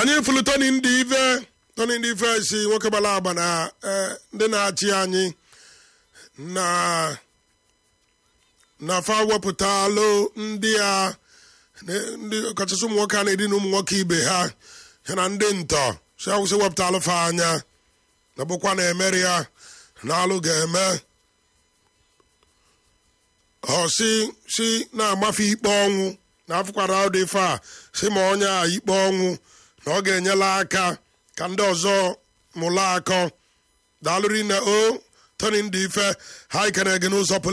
anyị fụlụ toni ndị ife toni ndị ife si nwoke gbara agba na eh, ndị na-achị anyị na na fa wepụtalụ ndị a na- ndị ọkachasị ụmụ nwoke a na-edina ụmụ nwoke ibe ha ya na ndị ntọ si awụsị wepụtalụ fa anya na bụkwa na emeri ya na alụ ga-eme ọ si si na-agbafe ikpe ọnwụ na afụkwara ụdị ife a si ma onye a ikpe ọnwụ na ọ ga-enyela aka ka ndị ọzọ mụla akọ daalụrị na o toni ndị ife ha ikere gị n'ụzọ pụrụ